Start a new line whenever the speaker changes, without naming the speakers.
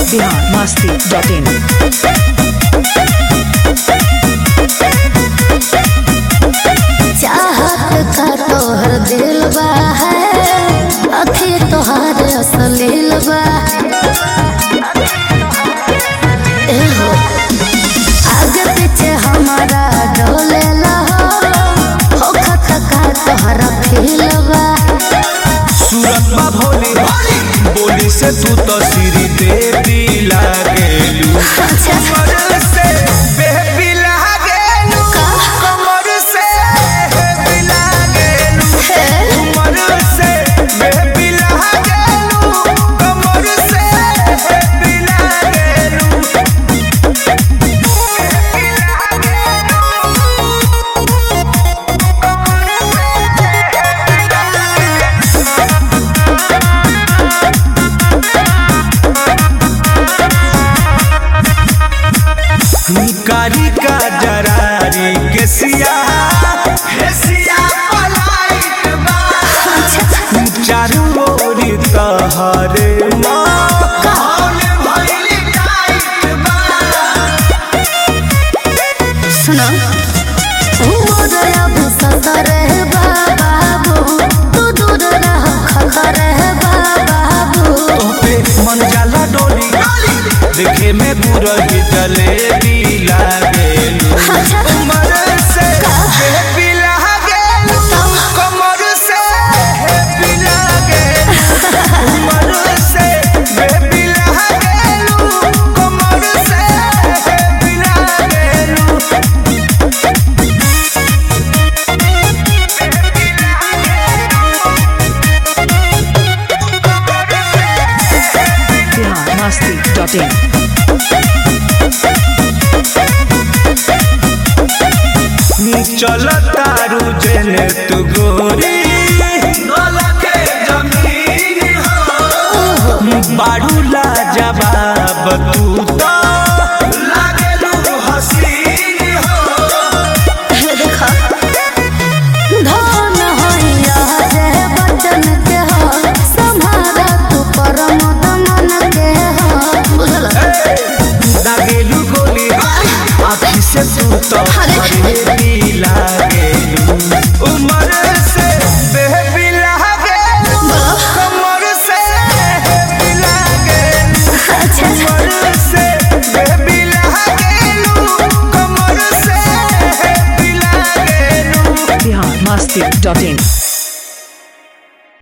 Bihar Masti dot in
चाहत का तोहर दिल बा है अखी तोहार असलील बा ए हो आगे पीछे हमारा डोले हो हो खत का तोहरा फील बा
सूरत बा भोली बोली से तू तो सिरी देवी लागेलू कमर से बेबी लागेलू कमर से बेबी लागेलू कमर से बेबी लागेलू कमर से बेबी लागेलू कारी का जरारी के सिया हे सिया पलाइत बा चारू ओरी तहरे माहौल भइल टाइट बा
सुनो मोर अब सतर बाबू तू दूर रह खतर बाबू
पे मन जाला डोली देखे में बुरही जलेबी लागेलू कमर से बेबी लागेलू कमर से बेबी लागेलू कमर से बेबी लागेलू कमर से बेबी लागेलू
बिहार मस्ती डॉट इन
चल तारू जेने तू गोरी के जमीन हो बाड़ू ला जवाब तू तो लागेलू हसीन हो
देखा धन होइया जे बचन के हो संभारा तू परम दमन के हो बुझल
लागेलू गोली आँखी से तू तो हरेबी लागेलू उमर से बेबी लागेलू कमर से बेबी लागेलू
अच्छा
कमर से बेबी लागेलू कमर से बेबी लागेलू
बिहार मस्ती डॉट इन